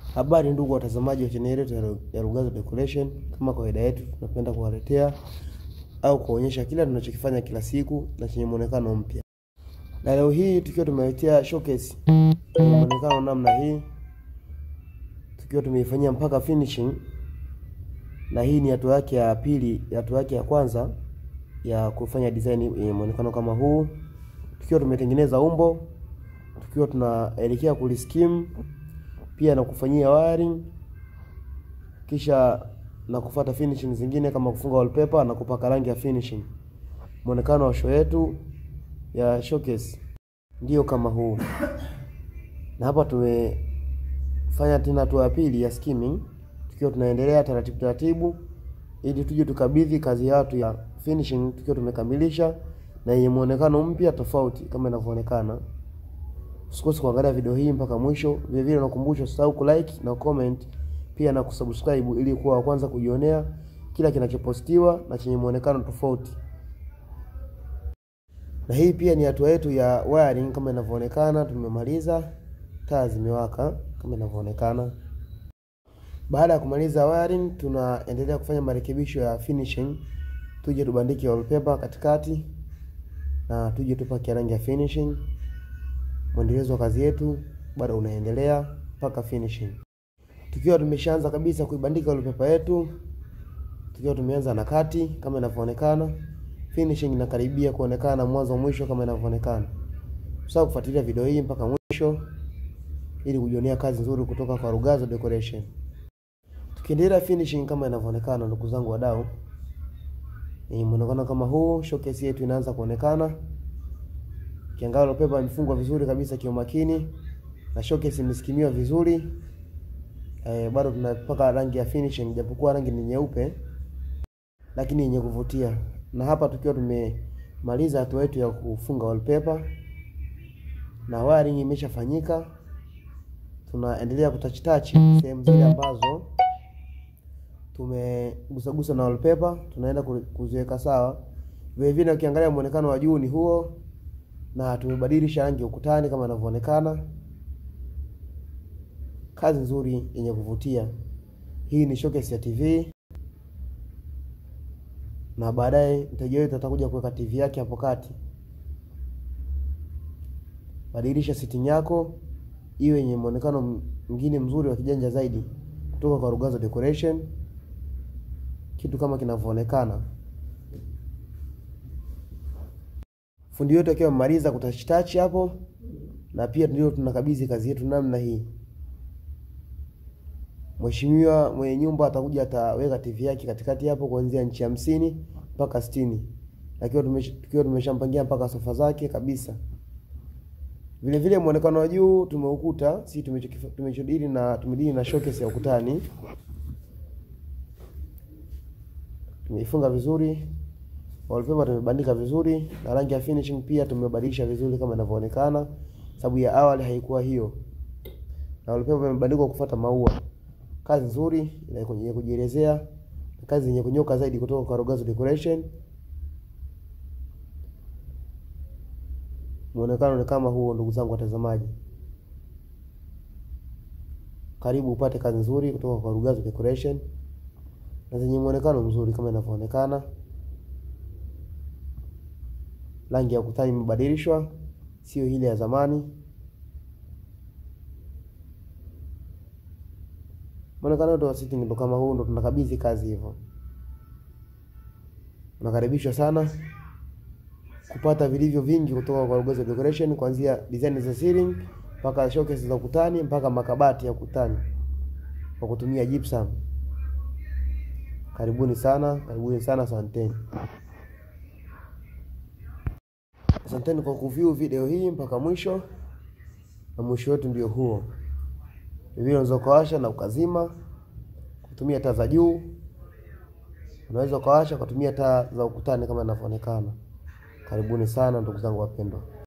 Habari ndugu watazamaji wa chaneli yetu ya Rugazo Decoration, kama kawaida yetu tunapenda kuwaletea au kuonyesha kila tunachokifanya kila siku na chenye muonekano mpya. Na leo hii tukiwa tumeletea showcase yenye muonekano namna hii, tukiwa tumeifanyia mpaka finishing, na hii ni hatua yake ya pili, hatua yake ya kwanza ya kufanya design yenye muonekano kama huu, tukiwa tumetengeneza umbo, tukiwa tunaelekea kuliskim pia na kufanyia wiring kisha na kufuata finishing zingine kama kufunga wallpaper na kupaka rangi ya finishing. Muonekano wa show yetu ya showcase ndio kama huu, na hapa tumefanya tena hatua ya pili ya skimming, tukiwa tunaendelea taratibu taratibu, ili tuje tukabidhi kazi yetu ya finishing tukiwa tumekamilisha na yenye muonekano mpya tofauti kama inavyoonekana. Usikose kuangalia video hii mpaka mwisho. Vile vile nakumbusha usisahau kulike na comment pia na kusubscribe ili kuwa wa kwanza kujionea kila kinachopostiwa na chenye muonekano tofauti. Na hii pia ni hatua yetu ya wiring kama inavyoonekana, tumemaliza, taa zimewaka kama inavyoonekana. Baada ya kumaliza wiring, tunaendelea kufanya marekebisho ya finishing, tuje tubandike wallpaper katikati na tuje tupake rangi ya finishing. Mwendelezo wa kazi yetu bado unaendelea mpaka finishing, tukiwa tumeshaanza kabisa kuibandika wallpaper yetu, tukiwa tumeanza na kati kama inavyoonekana. Finishing inakaribia kuonekana mwanzo mwisho kama inavyoonekana. Usahau kufuatilia video hii mpaka mwisho ili kujionea kazi nzuri kutoka kwa Rugazo Decoration. Tukiendelea finishing kama inavyoonekana, ndugu zangu wadau, ni muonekano kama huu, showcase yetu inaanza kuonekana. Kiangalia wallpaper imefungwa vizuri kabisa kiumakini na showcase imeskimiwa vizuri. E, bado tunapaka rangi ya finishing japokuwa rangi ni nyeupe lakini yenye kuvutia. Na hapa tukiwa tumemaliza hatua yetu ya kufunga wallpaper na wiring imeshafanyika, tunaendelea kutouch touch sehemu zile ambazo tumegusagusa na wallpaper, tunaenda kuziweka sawa. Vile vile ukiangalia muonekano wa juu ni huo na tumebadilisha rangi ukutani kama inavyoonekana. Kazi nzuri yenye kuvutia. Hii ni showcase ya TV na baadaye mteja wetu atakuja kuweka TV yake hapo kati. Badilisha setting yako iwe yenye muonekano mwingine mzuri wa kijanja zaidi kutoka kwa Rugazo Decoration, kitu kama kinavyoonekana. Fundi wetu akiwa amemaliza kutouch hapo, na pia ndio tunakabidhi kazi yetu namna hii. Mheshimiwa mwenye nyumba atakuja ataweka TV yake katikati hapo kuanzia inchi hamsini mpaka sitini, lakini tukiwa tumeshampangia mpaka sofa zake kabisa. Vile vile muonekano wa juu tumeukuta, si tumechodili na tumedili na showcase ya ukutani, tumeifunga vizuri wallpaper tumebandika vizuri na rangi ya finishing pia tumebadilisha vizuri kama inavyoonekana, sababu ya awali haikuwa hiyo, na wallpaper imebandikwa kufuata maua. Kazi nzuri yenye kujielezea, kazi yenye kunyoka zaidi kutoka kwa Rugazo Decoration. Muonekano ni kama huo, ndugu zangu watazamaji, karibu upate kazi nzuri kutoka kwa Rugazo Decoration na zenye muonekano mzuri kama inavyoonekana. Rangi ya ukutani imebadilishwa, sio ile ya zamani. Muonekano wetu wa sitting ndo kama huu, ndo tunakabidhi kazi hivyo. Unakaribishwa sana kupata vilivyo vingi kutoka kwa Rugazo Decoration, kuanzia design za ceiling mpaka showcase za ukutani mpaka makabati ya ukutani kwa kutumia gypsum. Karibuni sana, karibuni sana, asanteni. Asanteni kwa kuview video hii mpaka mwisho, na mwisho wetu ndio huo. Vile unaweza ukawasha na ukazima kutumia taa za juu, unaweza ukawasha kutumia taa za ukutani kama inavyoonekana. Karibuni sana ndugu zangu wapendwa.